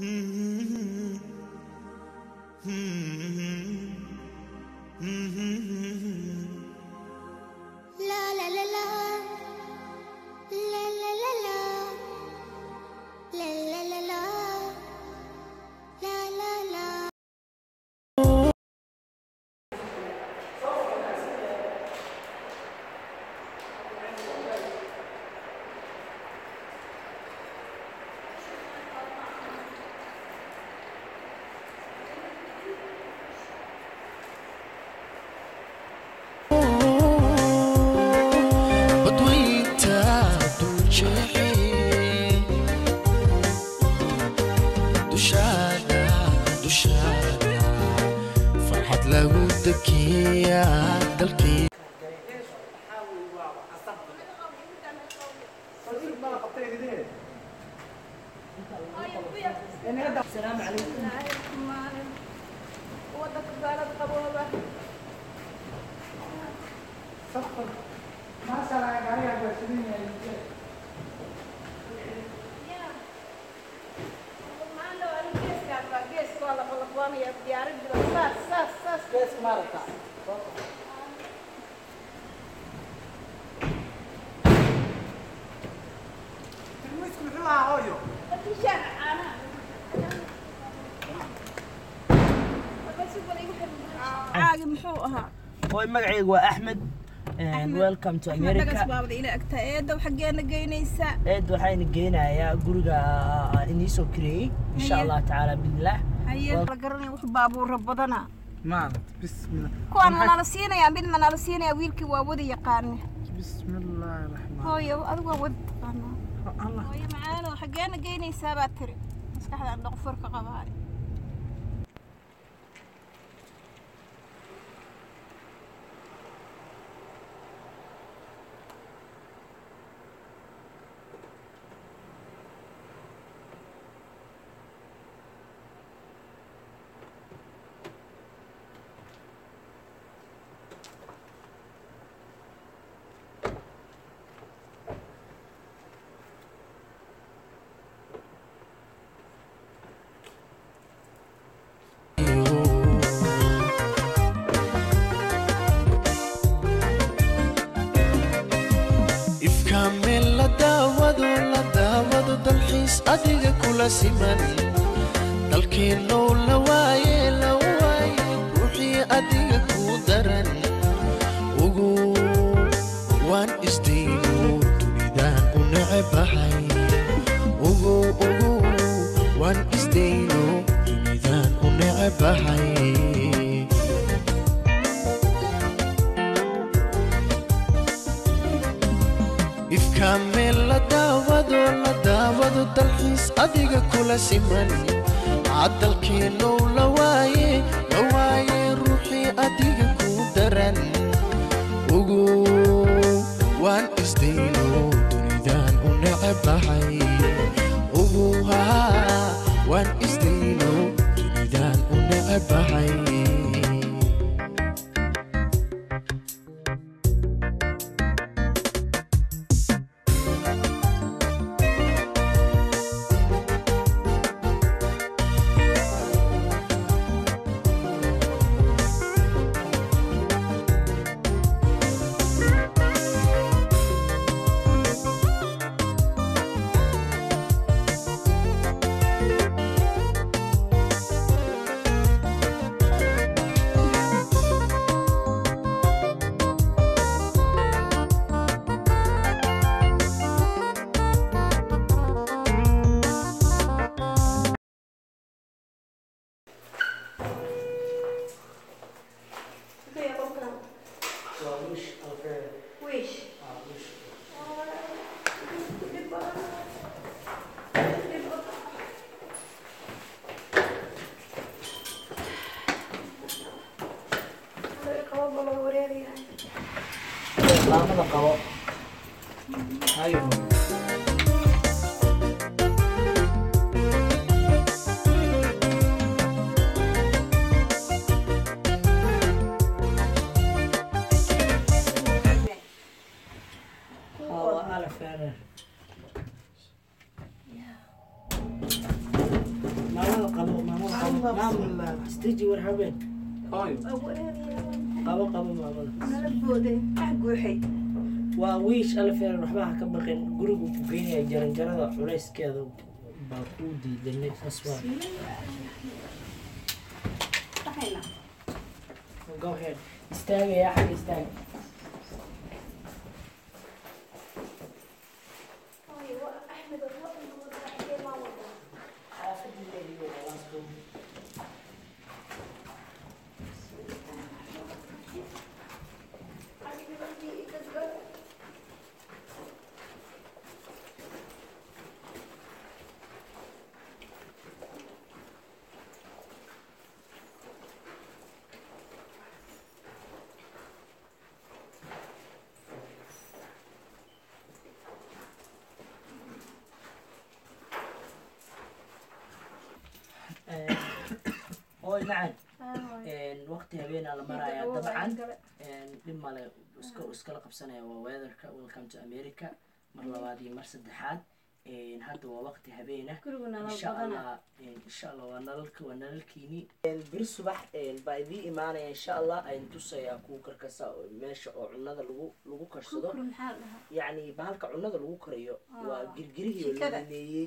La la la la. La la la la. La la la la. La la la. badweynta duljeexi dushaada dushaada farxad lagu dekiya dalkii caagi muxuu ahaa Hooy magacaygu waa Axmed and welcome to axmed dhagas America. baabada ila agtaa eedow xaggeena geynaysaa Eed waxayna geynayaa guriga aan inii soo kireeyey insha Haye. Allah tacaala billah. haye la garanaya wuxuu baabuura badana maaragt bismillah kuwaan manala siinayaa mid manala siinayaa wiilkii waa wada yaqaane bismillaahi raxmaan hooyo adigu waa wada taqaanaa allah hooyo macaano xaggeena geynaysaa baa tiri maskaxdaan dhaqfurka qabaay ifka meel la daawado la daawado dalxiis adiga kula siman dalkeennow la waaye la waaye ruuxii adiga kuu daran ugu waan isdayno dunidaan u necebahay ugu ugu waan isdayno dunidaan u necebahay ifka meel la daawado la daawado dalxiis adiga kula siman cadalkeennow la waaye la waaye ruuxii adiga kuu daran ugu waan isdayno dunidaan u necebahay ugu haa waan isdayno dunidaan u necebahay maamul istaji war habeen Hooyo. qabo qabo maamada nala booday ah guuxay waa wiish alfeer waxba ha ka baqin gurigu ku geynaya jaranjarada culayskeeda baa kuu diidanay saas waa dhaxayna go ahead istaagaya xagga istaaga hooy macan waqti habeenaa la marayaa dabcan dhib male iska iskala qabsanaya waa weatherka welcome to america mar labaad iyo mar saddexaad hadda waa waqti habeena guriguna insha allah insha allah waa nalalka waa nalalkiini bir subax baa idii imaanaya insha allah ayn tusayaa kuwa karkasa meesha oo cunada lagu lagu karsado kukuru maxaa la dhahaa yacni bahalka cunada lagu kariyo waa Ah, girgirihii oo jikada. la leeyey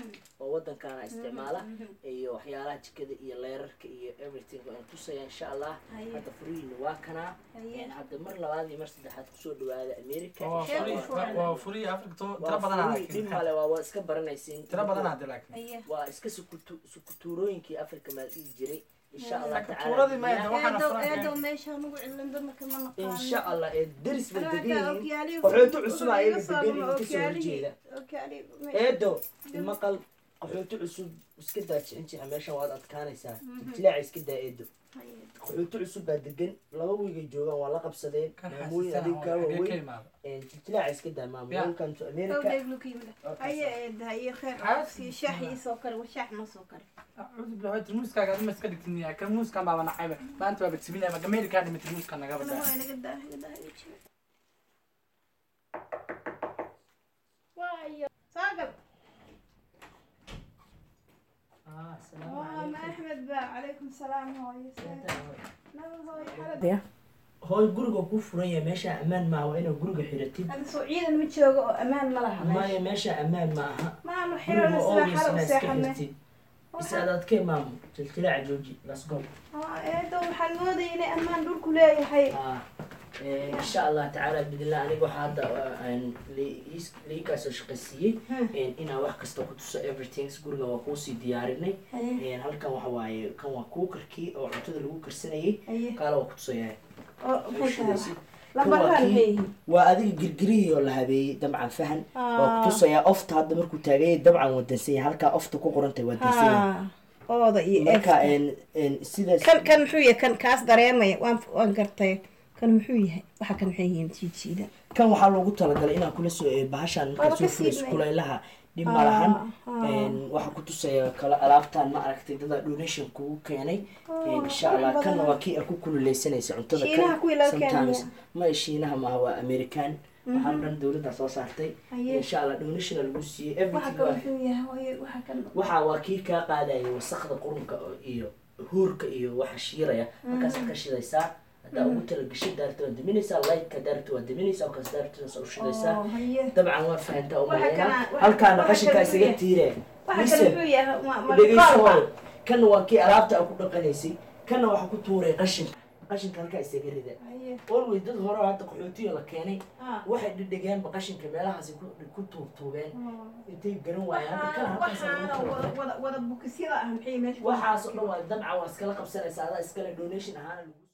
oo wadankana isticmaala iyo waxyaalaha jikada iyo leerarka iyo everything waan tusaya insha allah Haye. hadda furihiina waa kanaa Haye. hadda mar labaad iyo mar saddexaad kusoo dhawaada america Waa insha furi- Allah. waa furi Afrika to- tiro waa badanaa furi laakiin. dhib male waa waa iska baranaysiin Tiro badanaa hadda laakiin. Haye. waa iska sukutu- sukutuurooyinkii africa maa dhihi jiray insha allah Sukutuuradii ma tacaala Waxaana eedow Frank- eedow meesha nugu cilin dadka ma naqaano insha allah ee deris bay degan yihiin okyaalihii qaxooti cusub wuxuu ayaga iga soo degan dhumay, yihiin kasoo okyaalihii- horjeeda okyaalihii- eedo maqal qaxooti cusub iska daa jicincixa meeshan waad adkaanaysaa jilaaca iska daa eedo Haye. qaxooti cusub baa degan laba wiigay joogaan waa la qabsadeen Kan maamooyin xasuusana adiga kaa oo xagee ka waaweyn imaada. jilaaca iska daa maamo Ya. welcome to Ow, america dheeg lu ka yimid. Haye, eed, haye, kheer. Xaas- Sii shaax ii soo kari, waa shaax noo soo kari. Acuudu billahi, tarmuuskaaga adima iska dhigtin yaa. Kan muuskan baaba nacayba. Maanta waaba timinaya, ma Amerikaan dhimay tarmuuskan nagaba Ana daa. waa inaga daa, inaga daa, inaga jiro. Saagab. Ah, assalaamu Waa, ma calaykum. Axmed ba. Calaykum salaam, hooyo. Naba, hooyo, xalad. hooy guriga ku furan yahay meesha ammaan maaha waa inaad guriga xiratid Hadda soo ciidan ma joogo oo ammaan ma laha meesha. maya meesha ammaan ma aha Maanu guriga xirana sida always xal u inaad iska seexanay. xirtid bis adaadkee maamo jiltilaaca jooji let's go Aa, eedow, waxaan moodayay inay ammaan dhulku leeyahay. Ah, eh, insha allah tacaala bidillah aniga waxaa hadda aan liikaasoo shaqaysiiyey eh, inaan wax kasta ku tuso everything guriga waa kuusii diyaarinay Haye. Eh, halkan waxa waaye kan waa kuukarkii oo cuntada lagu karsanayay Haye. kaala waa ku tusayaa Oo, maxay tahay? Kan Lambarraan waa maxay kii- yihiin? waa adiga girgirihii oo la habeeyey dabcan fahan waa Ah. ku tusayaa ofta hadda markuu taagayay dabcan waa dansanya halkaa ofta ku qorantay waa dansanya Haa, ooda iyo marka efta. en- en sidaas kan kan muxuu yahay kan kaas dareemaya waan waan gartay kan muxuu yahay waxa kan maxay yihiin jiijiida kan waxaa loogu talagalay inaan kula soo ee bahashaan Waaba markaa soo ka furayso siibnay. kulaylaha dhib ma lahan ah. En, waxaa ku tusaya kala alaabtaan ma aragtay dada donation kugu keenay En, insha allah qurux kanna badan. waa kii aad ku kululeysanaysa cuntada Shiinaha kuwii laga sometimes keenaya. ma shiinaha maaha waa american waxaan dhan dowladda soo saartay Haye. insha allah donation lagu siiyey waxa everything kan waa muxuu yahay hooyo waxa kan waxa waa kii kaa qaadaya wasakda qurunka oo- iyo huurka iyo waxa shiiraya markaas ka shidaysaa haddaa ugu talagashay daarta waa diminaysaa lightka daarta waa diminaysaa markaas daarta u shidaysaa oo haye dabcan waa fahantaa Waxa umaleyna kana- waxa- halkaana waxa qashinkaa kana isaga weeye. tiire waxa kan Listen, muxuu yahay ma ma dhegeyso qalba. hooyo. kana waa kii alaabta aad ku dhaqanaysay kana waxaa ku tuuray qashinka qashinka halkaa isaga rida haye always dad hore oo hadda qaxootiga la keenay ah waxay dhedhegeenba qashinka meelahaasi ku ku tuurtuubeen intay garan waayeen hadda kana halkaas lagu waxaana tuuray. wada wada wada bukisyada ah maxay meesha ku waxaas oo dhan waa dabcan waa iskala qabsanaysaa adaa iskale donation ahaan lagu